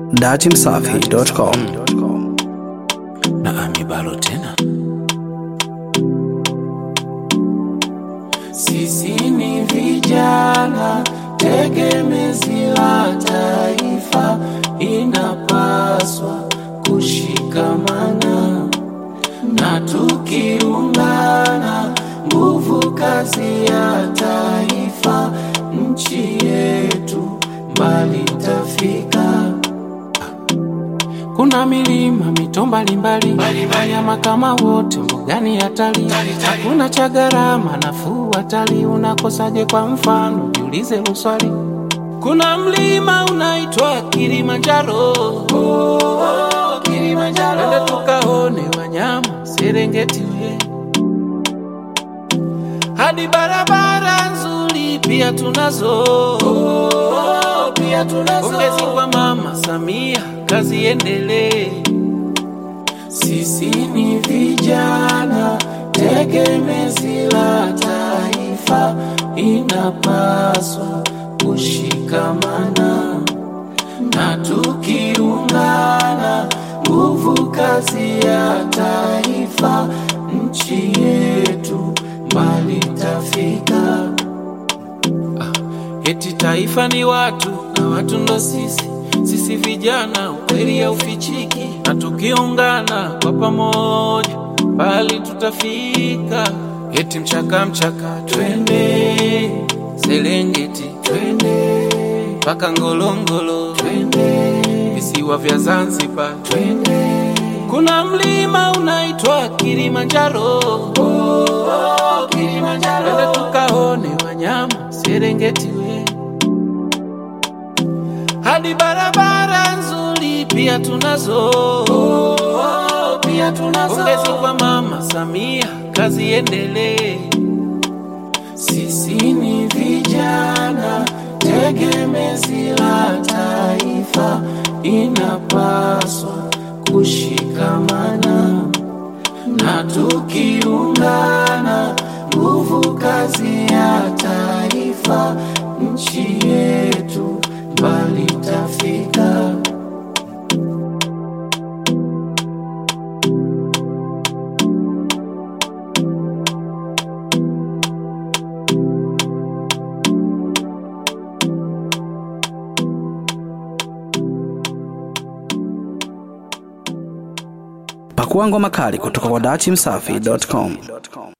datimsafi.com. na amibalo tena Sisi ni vijana tegemezi la taifa, inapaswa kushikamana na tukiungana, nguvu kazi ya taifa, nchi yetu mbali tafika. Kuna milima mito mbalimbali, wanyama kama wote mbugani hatari, hakuna cha gharama nafuu hatari. Unakosaje? Kwa mfano jiulize uswali. Kuna mlima unaitwa Kilimanjaro, oh, oh, Kilimanjaro. Twende tukaone wanyama Serengeti we hadi barabara nzuri pia tunazo, oh, pia tunazo. Pongezi kwa Mama Samia, kazi endelee. Sisi ni vijana tegemezi la taifa, inapaswa kushikamana na tukiungana, nguvu kazi ya taifa, nchi yetu mbali tafika. Eti taifa ni watu na watu ndo sisi, sisi vijana, ukweli haufichiki, na tukiungana kwa pamoja mbali tutafika. Eti mchaka mchaka, twende Serengeti, twende mpaka Ngorongoro, twende visiwa vya Zanzibar, twende kuna mlima unaitwa Kilimanjaro, oh, oh, Kilimanjaro. Twende tukaone wanyama Serengeti we hadi barabara nzuri pia tunazo, oh, oh, pia tunazo. Pongezi kwa Mama Samia, kazi endelee. Sisi ni vijana tegemezi la taifa, inapaswa kushikamana na tukiungana, nguvu kazi ya taifa, nchi yetu mbali tafika. Pakua ngoma kali kutoka kwa datimsafi.com.